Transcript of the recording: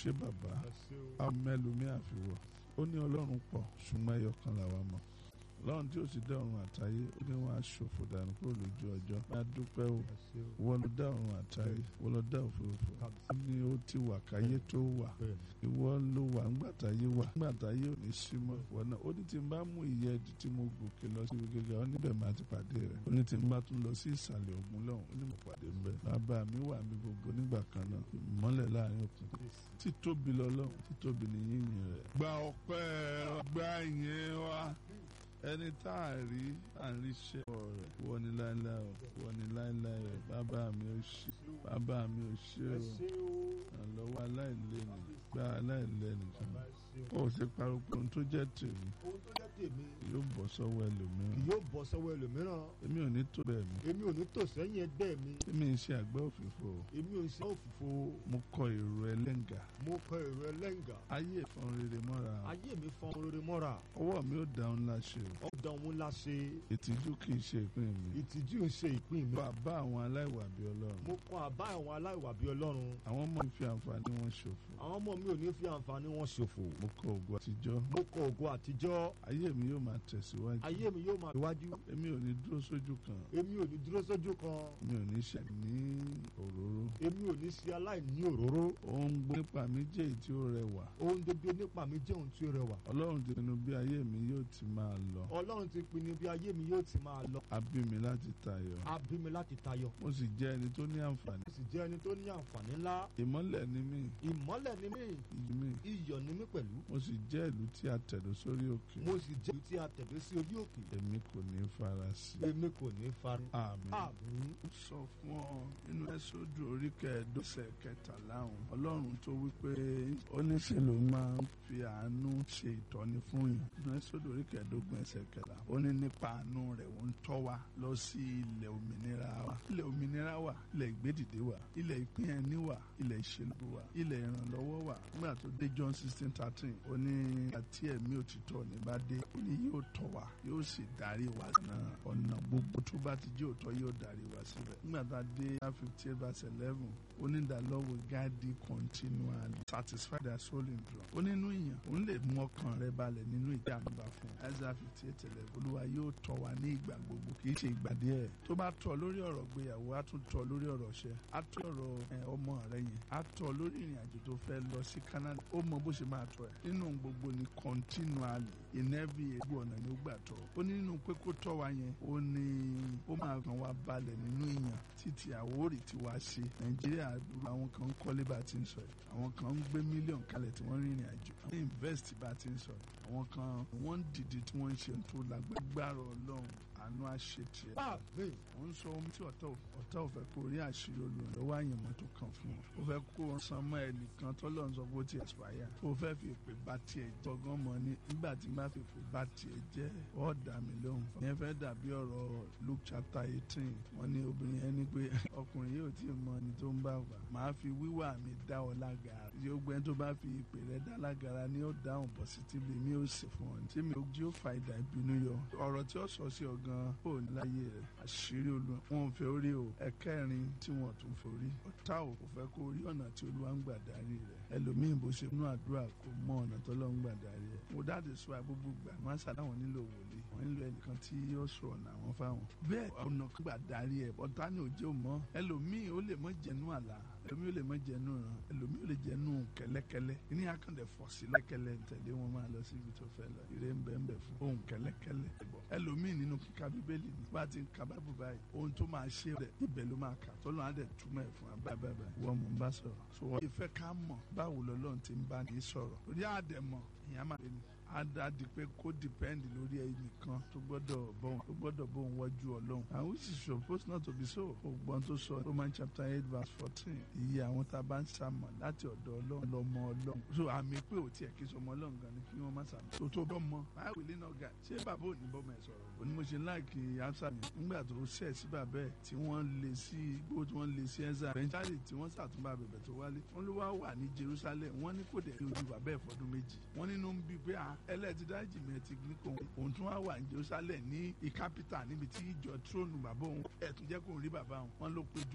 ṣé bàbá amẹ́lùmí àfiwọ̀ ó ní ọlọ́run pọ̀ ṣùgbọ́n ẹyọ kan làwa mọ̀ lọ́run tí ó sì dá ọ̀run àtayé ó ní wọn aṣòfò dànù kúrò lójú ọjọ́ ní adúpẹ́ o wọ́n ló dá ọ̀run àtayé wọ́n ló dá òfurufú ó ní ó ti wà káyé tó wà ìwọ ló wà ńgbàtàyé wà ńgbàtàyé ò ní sí mọ́ ìwọ náà ó ní tí n bá mú ìyẹ́ ẹ̀dí tí mo gòkè lọ sí ibi gíga ó níbẹ̀ máa ti pàdé rẹ̀ ó ní tí n bá tún lọ sí ìsàlẹ̀ ògùn lọ́hùn ó ní mo pàdé ń bẹ̀ bàbá mi wà mí gbogbo nígbà kan náà ìmọ́lẹ̀ láàrin òkun títóbi lọ́lọ́run títóbi ní yíyìn rẹ̀ gba ọpẹ́ gba ìyẹn wa ẹni tá a rí à ń rí iṣẹ́ rẹ̀ wọ́n ní láéláé o wọ́n ní láéláé o bàbá mi ò ṣe bàbá mi ò ṣe o àlọ́wọ́ aláìlẹ́nu gba aláìlẹ́nu kan ó ṣe pariwo pé ohun tó jẹ́ tèmi ohun tó jẹ́ tèmi yóò bọ́ sọ́wọ́ ẹlòmíràn kì yóò bọ́ sọ́wọ́ ẹlòmíràn èmi ò ní tó bẹ́ẹ̀ mi èmi ò ní tò sẹ́yìn ẹgbẹ́ mi èmi ń ṣe àgbẹ̀ òfìfo èmi ò ṣe òfìfo mo kọ èrò ẹlẹ́ngà mo kọ èrò ẹlẹ́ngà ayé ìfọn rere mọ́ra ayé mi fọn rere mọ́ra ọwọ́ mi ò dáhùn láṣẹ o ọ̀dọ̀ òun la ṣe ìtìjú kì í ṣe ìpín mi ìtìjú ń ṣe ìpín mi bàbá àwọn aláìwà bí ọlọ́run mo kọ àbá àwọn aláìwà bí ọlọ́run àwọn ọmọ mi fi àǹfààní wọn ṣòfò àwọn ọmọ mi ò ní fi àǹfààní wọn ṣòfò mo kọ ògo àtijọ́ mo kọ ògo àtijọ́ ayé mi yóò máa tẹ̀síwájú ayé mi yóò máa iwájú èmi ò ní dúró sójú kan èmi ò ní dúró sójú kan mi ò ní ṣe ní òróró èmi ò ní ṣe aláìní òróró ohun gbogbo nípa mi jẹ́ èyí tí ó rẹwà ohun gbogbo nípa mi jẹ́ ohun tí ó rẹwà ọlọ́run ti pinnu bí ayé mi yóò ti máa lọ ọlọ́run ti pinnu bí ayé mi yóò ti máa lọ a bí mi láti tayọ a bí mi láti tayọ mo sì jẹ́ ẹni tó ní àǹfààní mo sì jẹ́ ẹni tó ní àǹfààní ńlá ìmọ́lẹ̀ ni mí ìmọ́lẹ̀ ni mí iyì mi iyọ̀ ni mí pẹ̀lú mo sì jẹ́ ìlú tí a tẹ̀dó sórí òkè mo sì jẹ́ ìlú tí a tẹ̀dó sí orí òkè èmi kò ní fara sí èmi kò ní fari àmín àmín ó sọ fún ọ nínú ẹsọdù orí kẹẹ̀ẹ́dọ́sẹ̀ kẹtàlá ọ̀hún ọlọ́run tó wípé oníṣẹ́ ló máa ń fi àánú ṣe ìtọ́ni fún yìí nínú ẹsọdù orí kẹẹ̀ẹ́dógún ẹsẹ̀ kẹlá ó ní nípa àánú rẹ̀ ó ń tọ́ wa lọ sí ilẹ̀ òmìnira wa ilẹ̀ òmìnira wa ilẹ̀ ìgbédìde wa ilẹ̀ ìpín ẹni wa ilẹ̀ ìṣèlú wa ilẹ̀ ìrànlọ́wọ́ wa nígbà tó dé John sixteen thirteen ó ní àti ẹ̀mí òtítọ́ ní bá dé ó ní yóò tọ́ wa yóò sì darí wa náà ọ̀nà gbogbo tó bá ti jẹ́ òtọ́ yóò darí wa síbẹ̀ nígbà tá a dé fifty eight verse eleven ó ní the Lord will guide thee continually satisfy their soul in drum ó nínú ìyàn òun lè mú ọkàn rẹ balẹ̀ nínú ìdí àmúbá fún un Isaiah fifty eight eleven olúwa yóò tọ́ wa ní ìgbà gbogbo kì í ṣe ìgbà díẹ̀ tó bá tọ́ lórí ọ̀rọ̀ gbéyàwó á tún tọ́ lórí ọ̀rọ̀ ṣẹ́ á tọ́ ọ̀rọ̀ ọmọ rẹ yẹn á tọ́ lórí ìrìn àjò tó fẹ́ lọ sí Canada ó mọ bó ṣe máa tọ́ ẹ̀ nínú gbogbo ni continually in every egbò ọ̀nà ni ó gbà tọ́ ó ní nínú pé kó tọ́ wa yẹn ó ní ó máa kàn wá balẹ̀ nínú ìyàn títí àwórì tí wàá ṣe Nàìjíríà àwọn kan ń kọ́lé bá ti ń sọ yìí àwọn kan ń gbé mílíọ̀nù kalẹ̀ tí wọ́n rìnrìn àjò àwọn invest bá ti ń sọ yìí àwọn kan wọ́n ń dìde tí wọ́n ń ṣe tó lágbára Ọlọ́run àánú àṣetì ẹ̀. àmín ó ń sọ ohun tí ọ̀tá ọ̀tá ò fẹ́ kó rí àṣírí olùrànlọ́wọ́ àyànmọ́ tó kàn fún ọ. ó fẹ́ kó o san mọ́ ẹnìkan tọ́lọ́ ń sọ pé ó ti expire. ó fẹ́ fi èpè bá tiẹ̀ jẹ́. ọgán mọ̀ ni nígbà tí má fi èpè bá tiẹ̀ jẹ́ ọ́ dà mí lóhùn. ìyẹn fẹ́ dàbí ọ̀rọ̀ Luke chapter eighteen wọ́n ní obìnrin yẹn ní pé ọkùnrin yóò tí ì mọ ẹni tó ń bá wà. màá fi wíwà mi dá ọ lágara. yóò gbẹ́ tó bá fi ìpè rẹ dá lágara ni ó dáhùn positively mi ó sì fún ọ. tí mi ò jí ó fa ìdá ìbínú yọ. ọ̀rọ̀ tí ó sọ sí ọ gan ó ní láyé rẹ̀ àṣírí olúwa wọn ò fẹ́ orí o ẹ̀kẹrin tí wọn tún forí ọ̀tá ò kò fẹ́ kó orí ọ̀nà tí olúwa ń gbà darí rẹ̀ ẹlòmíì bó ṣe nú àdúrà kò mọ ọ̀nà tó lọ́ ń gbà darí rẹ̀ mo dáàdì sọ àgbógbó gbà wọn ṣàlá wọn nílò wòlíì wọn nílò ẹnìkan tí yóò sọ ọ̀nà àwọn fáwọn bẹ́ẹ̀ ọ̀nà gbà darí ẹ̀ ọ̀tá ni òjò mọ́ ẹlòmíì ó lè mọ́ jẹnu àlá ẹlòmíì ó lè mọ́ jẹnu ràn ẹlòmíì ó lè jẹnu kẹ́lẹ́kẹ́lẹ́ ní akàndẹ̀ fọ̀ sí lẹ́kẹ́lẹ́ tẹ̀lé wọn máa lọ síbi tó fẹ́ lọ ire ń bẹ́ẹ̀ bẹ́ẹ̀ fún ohun kẹ́lẹ́kẹ́lẹ́ ẹlòmíì nínú kíka bíbélì ní bá ti ń ka báìbù báyìí ohun tó máa ṣe rẹ̀ ibẹ̀ ló máa kà tọ́lọ́ á dẹ̀ túmọ̀ ẹ̀ fún abábẹ́bẹ́ wọ́n mú bá sọ̀rọ̀ so wọ́n ìfẹ́ ká mọ̀ báwo lọ́lọ́run ti ń bá ní sọ̀rọ̀ lórí àdẹ̀mọ̀ ìyá máa bẹ ni á di pé kó dìpẹ́ndì lórí ẹnìkan tó gbọ́dọ̀ bọ́n tó gbọ́dọ̀ bọ́n wájú ọlọ́run and which is supposed not to be so ògbọ́n tó sọ Roman chapter eight verse fourteen iye àwọn tá a bá ń sàmọ̀ láti ọ̀dọ̀ ọlọ́run lọ́mọ ọlọ́run so àmì pé ò tiẹ̀ kí sọmọ ọlọ́run gan ni kí wọ́n má sàmọ̀ tó tó bọ́ mọ báwo lè náà ga ṣé bàbá ò ní bọ́ mọ ẹ̀ sọ̀rọ̀ òní mo ṣe láìkì amsa mi nígbà tó ṣẹ̀ sí bàbá ẹ̀ tí wọ́n lè sí igbó tí wọ́n lè sí ẹ̀zà bẹ́ńkálì tí wọ́n sàtúnbà bẹ̀bẹ̀ tó wálé wọ́n ló wá wà ní Jerusalem wọ́n ní kò dẹ̀ ojú bàbá ẹ̀ fọdún méjì wọ́n nínú ń bí pé ẹlẹ́tìdájì mi ti ní kò òun tún wá wà ní Jerusalem ní ìkápítà níbi tí ìjọ tróònù bàbá òun ẹ̀ tún jẹ́ kó rí bàbá òun wọ́n ló péjú